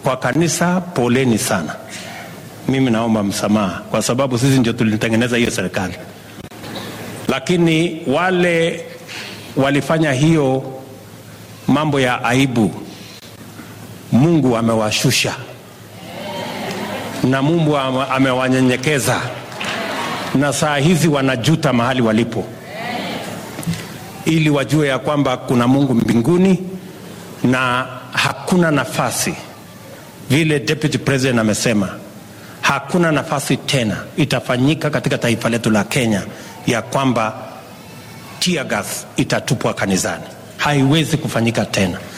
kwa kanisa, poleni sana. Mimi naomba msamaha kwa sababu sisi ndio tulitengeneza hiyo serikali, lakini wale walifanya hiyo mambo ya aibu, Mungu amewashusha na Mungu ame- amewanyenyekeza, na saa hizi wanajuta mahali walipo, ili wajue ya kwamba kuna Mungu mbinguni na hakuna nafasi, vile Deputy President amesema, hakuna nafasi tena itafanyika katika taifa letu la Kenya ya kwamba tear gas itatupwa kanisani. Haiwezi kufanyika tena.